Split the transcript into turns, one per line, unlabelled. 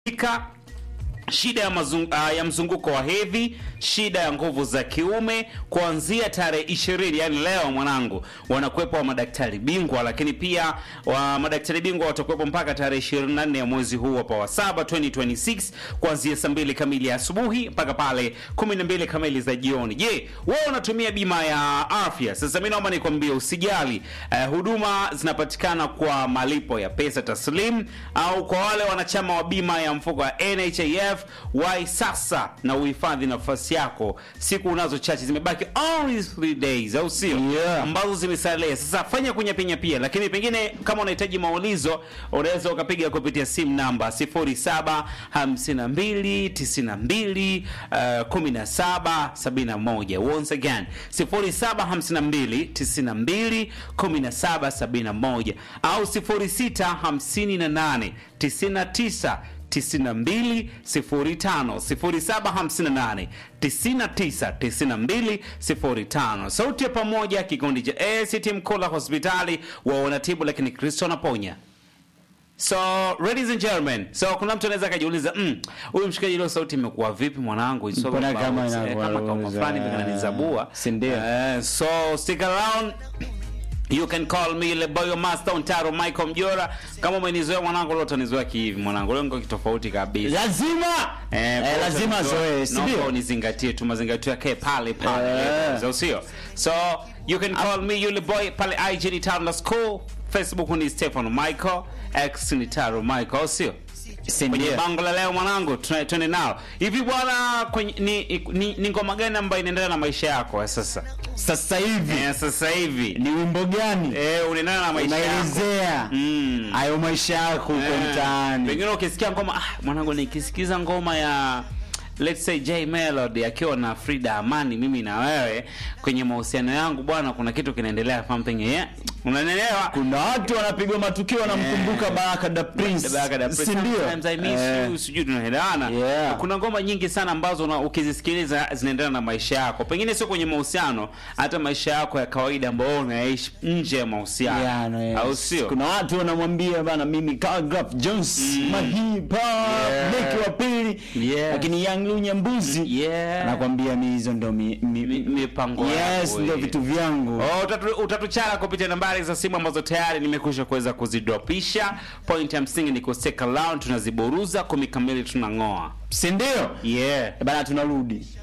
Ika, shida ya, mazung, uh, ya mzunguko wa hedhi, shida ya nguvu za kiume, kuanzia tarehe ishirini, yani leo mwanangu, wanakuwepo wa madaktari bingwa, lakini pia wa madaktari bingwa watakuwepo mpaka tarehe 24 ya mwezi huu hapa wa saba 2026 kuanzia saa mbili kamili ya asubuhi mpaka pale 12 kamili za jioni. Je, wewe unatumia bima ya afya? Sasa mimi naomba nikwambie usijali, uh, huduma zinapatikana kwa malipo ya pesa taslim au kwa wale wanachama wa bima ya mfuko wa NHIF wai sasa na uhifadhi nafasi yako. Siku unazo chache zimebaki, only 3 days, au sio?
Yeah.
ambazo zimesalia. Sasa fanya kunyapenya pia, lakini pengine kama unahitaji maulizo unaweza ukapiga kupitia simu namba 075292 uh, 1771. Once again 075292 1771 au 0658 99 9205 0758 999205. Sauti ya pamoja, kikundi cha ACT Mkola hospitali wa wanatibu, lakini Kristo anaponya. So ladies and gentlemen, so kuna mtu anaweza akajiuliza mm, huyu mshikaji leo sauti imekuwa vipi mwanangu? It's all
Mbona
about,
kama
eh,
inakuwa
kama kama
ruza,
fulani vile ananizabua.
si ndio?
Eh, so stick around. You can call me Le Boyo Master Ontaro Michael Mjora. Kama umenizoea mwanangu leo utanizoea kihivi mwanangu. Leo niko kitofauti kabisa.
lazima
Eh,
eh,
kwa
lazima
hiyo
zoe si
naomba
ndio?
unizingatie tu mazingatio yake pale pale
Eh.
au sio so you can call me yule boy pale IG ni Taro School Facebook ni Stefano Michael X ni Taro Michael au sio
Si
kwenye
ndio?
bango la leo mwanangu tuna- twende nao hivi bwana kwenye ni, ni, ni ngoma gani ambayo inaendana na maisha yako ya sasa
Sasa hivi
eh, sasa hivi
ni wimbo gani
eh, unaendana na maisha yako
unaelezea
Mm.
hayo maisha yako huko
Eh,
mtaani?
Pengine ukisikia ngoma ah, mwanangu nikisikiza ngoma ya let's say J Melody akiwa na Frida Amani, mimi na wewe kwenye mahusiano yangu bwana, kuna kitu kinaendelea something yeah. Unanielewa?
Kuna watu wanapigwa matukio wanamkumbuka
Eh.
Baraka da Prince,
Baraka da Prince,
si ndio?
sometimes I miss
Eh,
you, sijui tunaelewana.
Yeah.
Kuna ngoma nyingi sana ambazo una, ukizisikiliza zinaendana na maisha yako, pengine sio kwenye mahusiano, hata maisha yako ya kawaida ambayo unaishi nje ya mahusiano,
yeah, no, yes.
au sio?
Kuna watu wanamwambia bana, mimi Calgraph Jones
Mm.
mahipa
Yeah.
beki wa pili,
Yes.
lakini Young Lunya Mbuzi
Yeah.
anakwambia mi hizo ndo mi, mi,
Mi- mipango
yes,
yako
ndo
hii.
vitu vyangu
Oh, utatu- utatuchara kupitia nambari za simu ambazo tayari nimekwisha kuweza kuzidropisha. Point ya msingi ni kustake around, tunaziburuza kumi kamili tunang'oa.
si ndio?
Yeah.
Eh, Bana, tunarudi